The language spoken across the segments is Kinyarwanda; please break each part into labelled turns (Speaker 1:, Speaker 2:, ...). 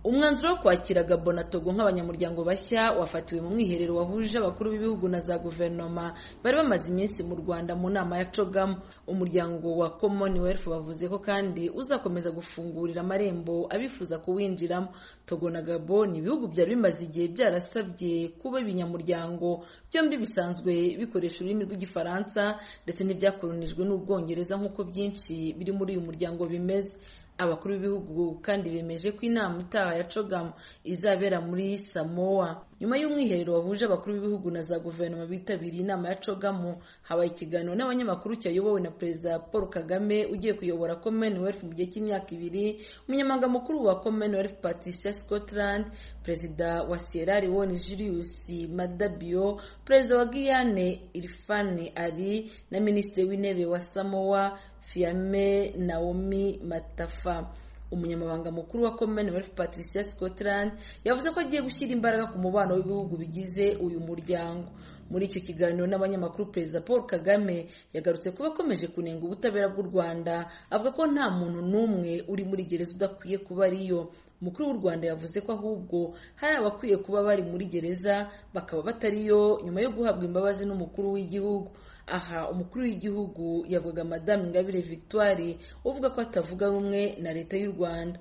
Speaker 1: umwanzuro wo kwakira gabo na togo nk'abanyamuryango bashya wafatiwe mu mwiherero wahuje abakuru b'ibihugu na za guverinoma bari bamaze iminsi mu rwanda mu nama ya cogamu umuryango wa commonwealth bavuze ko kandi uzakomeza gufungurira amarembo abifuza kuwinjiramo togo na gabo ni ibihugu byari bimaze igihe byarasabye kuba ibinyamuryango byombi bisanzwe bikoresha ururimi rw'igifaransa ndetse n'ibyakolonijwe n'ubwongereza nk'uko byinshi biri muri uyu muryango bimeze abakuru b'ibihugu kandi bemeje ko inama itaha ya cogam izabera muri samoa nyuma y'umwiherero wahuje abakuru b'ibihugu na za guverinoma bitabiriye inama ya cogamu habaye ikiganiro n'abanyamakuru cyayobowe na perezida paul kagame ugiye kuyobora commonwealth mu gihe cy'imyaka ibiri umunyamabanga mukuru wa commonwealth patricia scotland perezida wa sierra leone julius madabio perezida wa guyane irfani ali na minisitiri w'intebe wa samoa Fiame Naomi Matafa umunyamabanga mukuru wa Commonwealth Patricia Scotland yavuze ko agiye gushyira imbaraga ku mubano w'ibihugu bigize uyu muryango muri icyo kiganiro n'abanyamakuru perezida paul kagame yagarutse kuba akomeje kunenga ubutabera bw'u rwanda avuga ko nta muntu n'umwe uri muri gereza udakwiye kuba ariyo umukuru w'u rwanda yavuze ko ahubwo hari abakwiye kuba bari muri gereza bakaba batariyo nyuma yo guhabwa imbabazi n'umukuru w'igihugu aha umukuru w'igihugu yavuga madamu ingabire victoire uvuga ko atavuga rumwe na leta y'u rwanda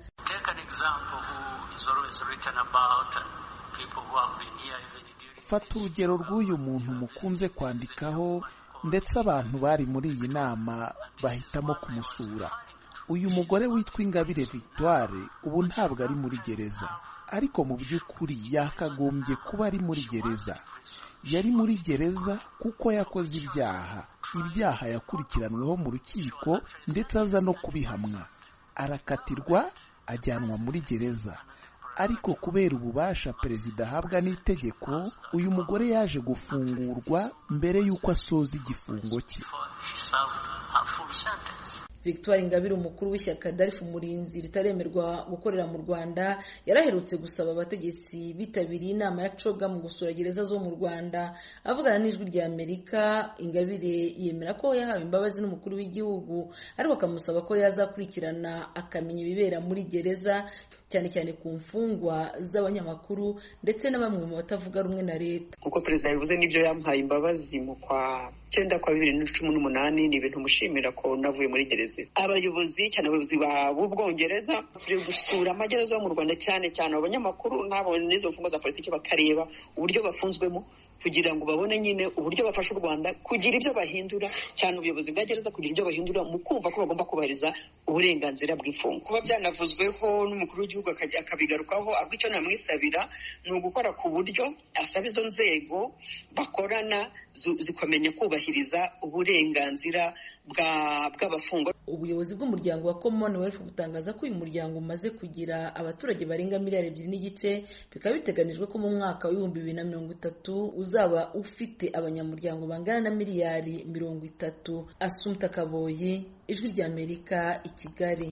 Speaker 2: fata urugero rw'uyu muntu mukunze kwandikaho ndetse abantu bari muri iyi nama bahitamo kumusura uyu mugore witwa ingabire victoire ubu ntabwo ari muri gereza ariko mu by'ukuri yakagombye kuba ari muri gereza yari muri gereza kuko yakoze ibyaha ibyaha yakurikiranweho mu rukiko ndetse aza no kubihamwa arakatirwa ajyanwa muri gereza ariko kubera ububasha perezida ahabwa n'itegeko uyu mugore yaje gufungurwa mbere y'uko asoza igifungo cye
Speaker 1: victoire ingabire umukuru w'ishyaka darifu umurinzi ritaremerwa gukorera mu rwanda yaraherutse gusaba abategetsi bitabiriye inama ya coga mu gusura gereza zo mu rwanda avugana n'ijwi rya amerika ingabire yemera ko yahawe imbabazi n'umukuru w'igihugu ariko akamusaba ko yazakurikirana akamenya ibibera muri gereza cyane cyane ku mfungwa z'abanyamakuru ndetse na bamwe mu batavuga rumwe na leta
Speaker 3: nk'uko perezida yabivuze n'ibyo yamuhaye imbabazi mu kwa cyenda kwa bibiri na cumi n'umunani ni ibintu mushimira ko navuye muri gereza abayobozi cyane abayobozi b'ubwongereza turi gusura amagereza yo mu rwanda cyane cyane abanyamakuru n'abo n'izo mfungwa za politiki bakareba uburyo bafunzwemo kugira ngo babone nyine uburyo bafasha u Rwanda kugira ibyo bahindura cyane ubuyobozi bwa gereza kugira ibyo bahindura mu kumva ko bagomba kubahiriza uburenganzira bw'imfungwa kuba byanavuzweho n'umukuru w'igihugu akabigarukaho ahubwo icyo namwisabira ni ugukora ku buryo asaba izo nzego bakorana zikomenya kubahiriza uburenganzira bw'abafungwa
Speaker 1: ubuyobozi bw'umuryango wa commonwealth butangaza ko uyu muryango umaze kugira abaturage barenga miliyari ebyiri n'igice bikaba biteganijwe ko mu mwaka w'ibihumbi bibiri na mirongo itatu uzaba ufite abanyamuryango bangana na miliyari mirongo itatu asumta kaboyi ijwi ry'amerika i kigali